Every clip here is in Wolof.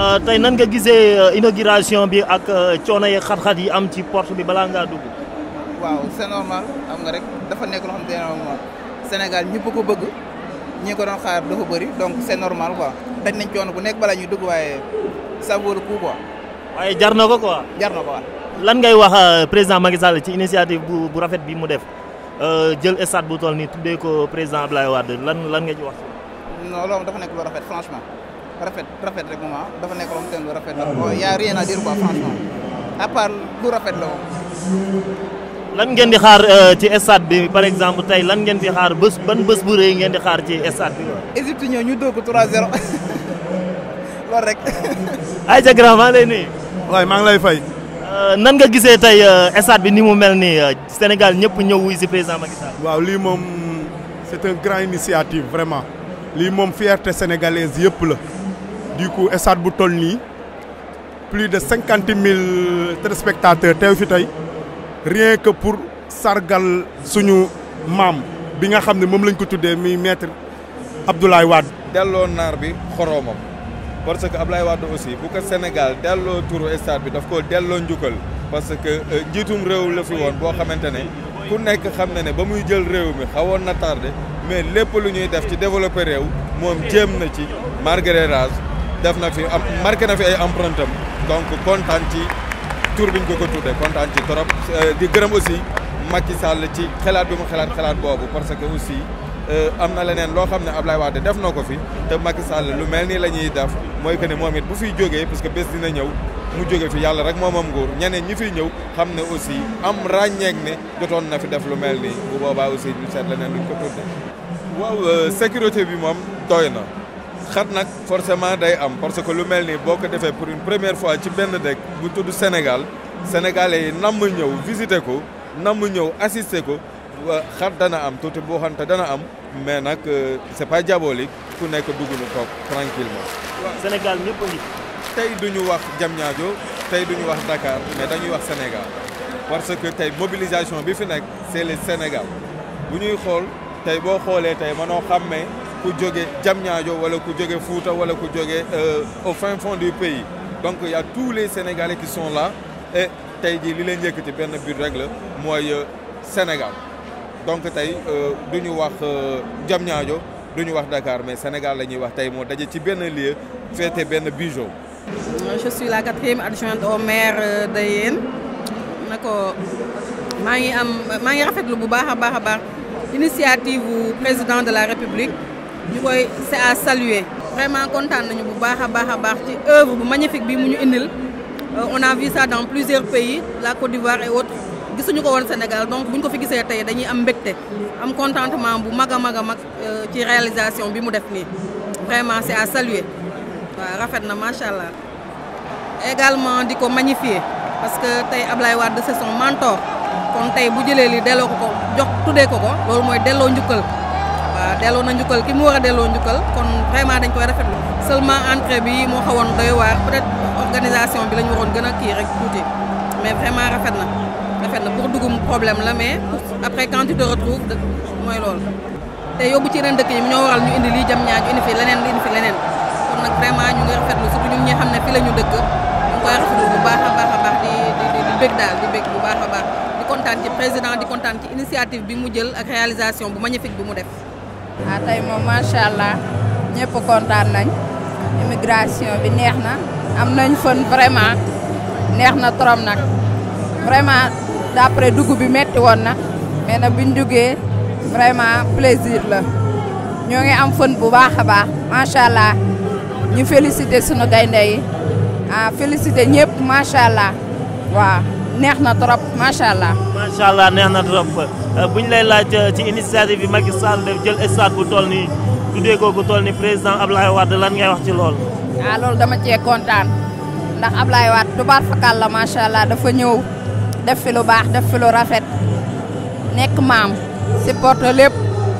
tey nan nga gisee inauguration bi ak coono yi xat-xat yi am ci porte bi balaa ngaa dugg. waaw c'est normal xam nga rek dafa nekk loo xam te ne normal Sénégal ñëpp ko bëgg ñi ko doon xaar dafa bëri donc c'est normal quoi daj nañ coono bu nekk balaa ñuy dugg waaye ça vaut le coup quoi waaye jar na ko quoi. jar na ko waaw. lan ngay wax président Macky Sall ci initiative bu bu rafet bi mu def jël stade bu toll nii tuddee ko président Abdoulaye Wade lan lan nga ci wax. non loolu dafa nekk lu rafet franchement rafet rafet rek moom dafa nekk loo xam te ne lu rafet la bon y a rien à dire quoi franchement à part lu rafet la moom. lan ngeen di xaar ci stade bi par exemple tey lan ngeen di xaar bés ban bés bu rëy ngeen di xaar ci stade bi. Égypte ñëw ñu dóor ko 3-0 loolu rek. ayca grand maa lay nuyu. waaye maa ngi lay fay. nan nga gisee tey stade bi ni mu mel nii Sénégal ñëpp ñëw wuy si président Macky Sall. waaw lii moom c'est une grande initiative vraiment lii moom fierté sénégalaise yëpp la du coup stade bu toll nii plus de cinquante mille téléspectateurs teew fi tey rien que pour sargal suñu maam bi nga xam ne moom lañ ko tuddee muy maître Abdoulaye Wade. delloo naar bi xoroomam parce que Abdoulaye Wade aussi bu ko Sénégal delloo turu stade bi daf ko delloo njukkal parce que njiitum réew la fi woon boo xamante ne ku nekk xam na ne ba muy jël réew mi xawoon na tardé mais lépp lu ñuy def ci développé réew moom jéem na ci Marguerite Rage def na fi am marqué na fi ay empreinte am donc kontaan ci tur bi ñu ko ko tuddee kontaan ci trop di gërëm aussi Macky Sall ci xalaat bi mu xalaat xalaat boobu parce que aussi am na leneen loo xam ne Ablaye Wade def na ko fi te Macky Sall lu mel nii la ñuy def mooy que ne moom it bu fiy jógee parce que bés dina ñëw mu jóge fi yàlla rek moomam nguur ñeneen ñi fiy ñëw xam ne aussi am ràññeek ne jotoon na fi def lu mel nii bu boobaa aussi ñu seet leneen luñ ko tudde waaw sécurité bi moom doy na xat nag forcément day am parce que lu mel nii boo ko defee pour une première fois ci benn dëkk bu tudd Sénégal sénégalais yi namm ñëw visiter ko namm ñëw assister ko xat dana am tuuti boo xamante dana am mais nag c'est pas diabolique ku nekk dugg nu toog tranquillement Sénégal ñëpp a ngi. tey duñu wax Diamniadio tey duñu wax Dakar mais dañuy wax Sénégal parce que tey mobilisation bi fi nekk c'est le Sénégal bu ñuy xool tey boo xoolee tey mënoo xàmmee ku jóge Diamniadio wala ku jóge Fouta wala ku jóge au fin fond du pays donc il y a tous les Sénégalais qui sont là et tey jii li leen yëkkati benn but rek la mooy Sénégal donc tey du ñu wax Diamniadio du ñu wax Dakar mais Sénégal la ñuy wax tey moo daje ci benn lieu féete benn bijou je suis la quatrième adjointe au maire de Yène na ko maa ngi am maa ngi rafetlu bu baax a baax a baax initiative bu président de la république ñu koy c'est à saluer. vraiment kontaan nañu bu baax a baax a baax ci œuvre bu magnifique bi mu ñu indil on a vu ça dans plusieurs pays la Côte d'Ivoire et autres gisuñu ko woon Sénégal donc bu ñu ko fi gisee tey dañuy am mbégte am contentement bu mag a mag a mag ci réalisation bi mu def nii vraiment c'est à saluer. waaw rafet na macha allah également di ko magnifier parce que tey Ablaye Wade c'est son mentor kon tey bu jëlee li delloo ko ko jox tuddee ko ko loolu mooy delloo njukkal waaw delloo na njukkal ki mu war a delloo njukkal kon vraiment dañ koy rafetlu seulement entrée bi moo xawoon doy waar peut-être organisation bi la ñu waroon gën a kii rek tuuti mais vraiment rafet na rafet na pour dugum problème la mais après quand tu te retrouves mooy loolu te yóbbu ci yeneen dëkk yi ñoo waral ñu indi lii jam ñaaju indi fi leneen indi fi leneen kon nag vraiment ñu ngi rafetlu surtout ñun ñi xam ne fi la ñu dëkk ñu ngi koy rafetlu bu baax a baax a baax di di di bég daal di bég bu baax a baax di kontaan ci président di kontaan ci initiative bi mu jël ak réalisation bu magnifique bi mu def. ah tey moom macha allah ñëpp kontaan nañ immigration bi neex na am nañ fën vraiment neex na trop nag vraiment d'après dugg bi metti woon na mais nag biñ duggee vraiment plaisir la ñoo ngi am fën bu baax a baax macha allah. ñu félicité sunu gaynde yi ah félicité ñëpp macha allah waaw neex na trop macha allah. macha allah neex na trop bu ñu lay laaj ci initiative bi Macky Sall def jël stade bu toll nii tuddee ko ku toll ni président Ablaye Wade lan ngay wax ci lool ah loolu dama cee kontaan ndax Ablaye Wade tubaar fakal la macha allah dafa ñëw def fi lu baax def fi lu rafet nekk maam supporte lépp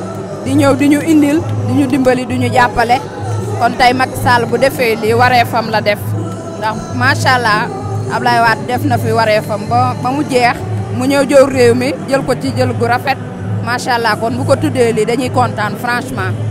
di ñëw di ñu indil di ñu dimbali di ñu jàppale. kon tey Macky Sall bu defee lii wareefam la def ndax macha allah Ablaye Wade def na fi wareefam ba ba mu jeex mu ñëw jëw réew mi jël ko ci jël gu rafet macha allah kon bu ko tuddee lii dañuy kontaan franchement.